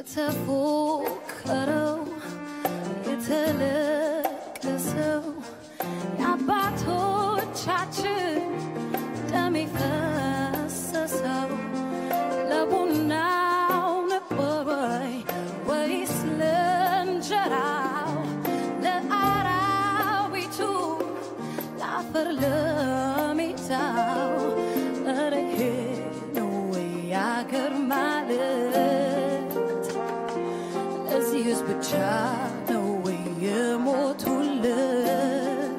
የተፎከረው የተለቀሰው የአባቶቻችን ደም የፈሰሰው ለቡናው ነበር ወይ ወይስ ለእንጀራው ለአራዊቱ ለአፈር ለሜዳው ኧረ ይሄ ነው ወይ አገር ማለት ለዚህ ህዝብ ብቻ ነው ወይ የሞቱለት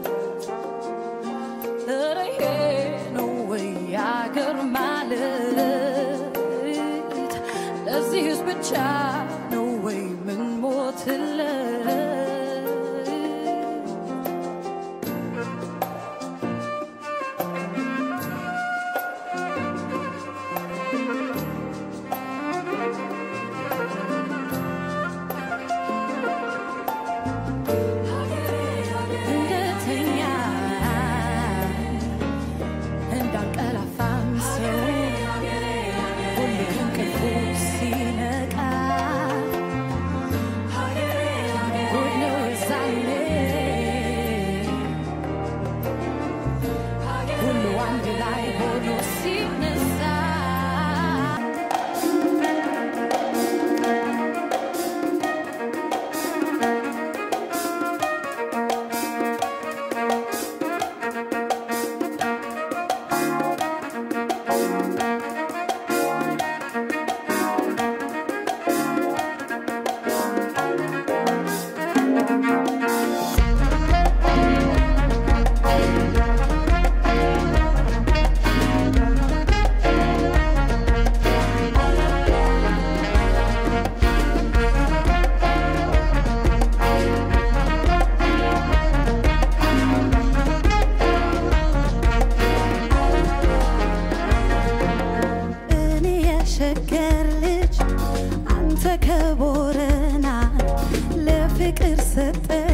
ኧረ ይሄ ነው ወይ አገር ማለት ለዚህ ህዝብ ብቻ ነው ወይ ምን ሞትለት እንደተኛ እንዳንቀላፋም ሰው ሁሉ ከእንቅልፉ ሲነቃ ጉድ ነው የዛኔ ሁሉ አንድ ላይ ሆኖ ሲነሳ እኔ የሸገር ልጅ አንተ ከቦረና ለፍቅር ሰጠ